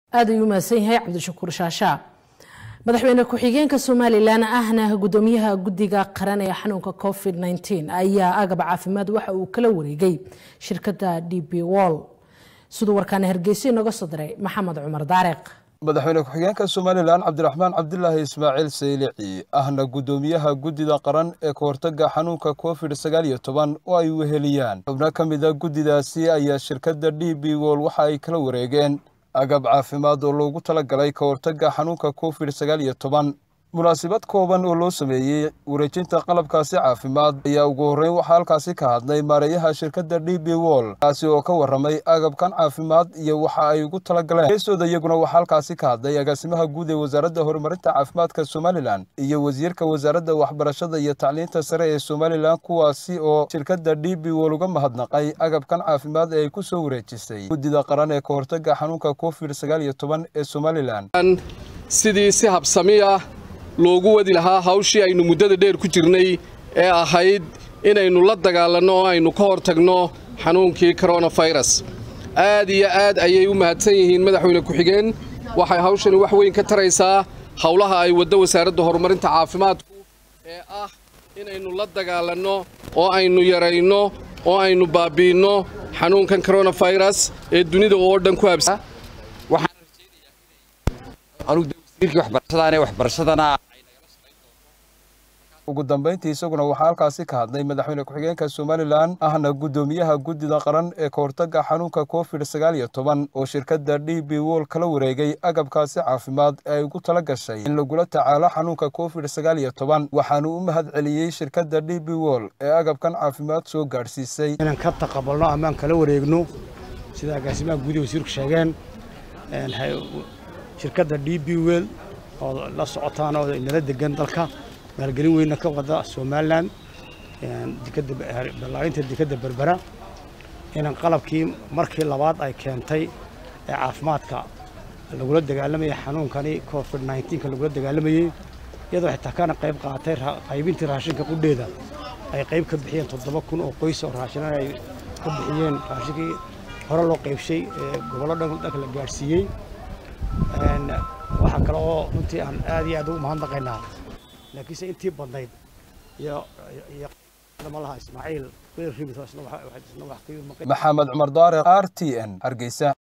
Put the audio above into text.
aad ayuu mahadsan yahay cabdishakuur shaasha madaxweyne ku-xigeenka somalilan ahna gudoomiyaha guddiga qaran ee xanuunka covid -19 ayaa agab caafimaad waxa uu kala wareegay shirkadda d b wall siduu warkaana hargeysa inooga soo diray maxamed cumar daariq madaxweyne ku-xigeenka somalilan cabdiraxmaan cabdilaahi ismaaciil saylici ahna guddoomiyaha guddida qaran ee kahortaga xanuunka covid sagaal iyo toban oo ay weheliyaan xubno ka mid a guddidaasi ayaa shirkadda d b wol waxa ay kala wareegeen agab caafimaad oo loogu talagalay ka hortaga xanuunka covid sagaal iyo toban munaasabad kooban oo loo sameeyey wareejinta qalabkaasi caafimaad ayaa ugu horreyn waxaa halkaasi ka hadlay maareeyaha shirkadda d b wol kaasi oo ka warramay agabkan caafimaad iyo waxa ay ugu talagaleen heesooda iyaguna waxaa halkaasi ka hadlay agaasimaha guud ee wasaaradda horumarinta caafimaadka somalilan iyo wasiirka wasaaradda waxbarashada iyo tacliinta sare ee somalilan kuwaasi oo shirkadda d b wol uga mahadnaqay agabkan caafimaad ee ay ku soo wareejisay guddida qaran ee ka hortaga xanuunka covid sagaal iyo toban ee somalilan sidii si habsami ah loogu wadi lahaa hawshii aynu muddada dheer ku jirnay ee ahayd inaynu la dagaalanno oo aynu ka hor tagno xanuunkii koronafayras aad iyo aad ayay u mahadsan yihiin madaxweyne ku-xigeen waxay hawshani wax weyn ka taraysaa howlaha ay waddo wasaaradda horumarinta caafimaadku ee ah inaynu la dagaalanno oo aynu yarayno oo aynu baabi'inno xanuunkan koronafayras ee dunida oo dhan ku habsa ugu dambayntii isaguna waxaa halkaasi ka hadlay madaxweyne ku-xigeenka somalilan ahna guddoomiyaha guddida qaran ee ka hortaga xanuunka covid sagaal iyo toban oo shirkadda d b wol kala wareegay agabkaasi caafimaad ee ay ugu tala gashay in lagula tacaalo xanuunka covid sagaal iyo toban waxaanu u mahad celiyey shirkadda d b wol ee agabkan caafimaad soo gaadhsiisay inaan ka taqabalno amaan kala wareegno sida agaasimaha guudihi wasiirku sheegeen shirkadda d b wel oo la socotaan oo inala degan dalka maalgelin weynna ka wada somalilan ballaarinta dekadda berbera inaan qalabkii markii labaad ay keentay ee caafimaadka lagula dagaalamayay xanuunkani covid nneteen-ka lagula dagaalamayey iyadoo xitaa kana qayb qaatay qaybintii raashinka qudheeda ay qayb ka bixiyeen toddoba kun oo qoys oo raashinan ay ka bixiyeen raashinkii hore loo qaybshay ee gobollo dhan dhanka la gaadhsiiyey waxaa kale oo runtii aan aad iyo aad ugu mahadnaqaynaa laakiinse intii badnayd iyo malaha ismaaciil maxamed cumar daariq r t n hargeysa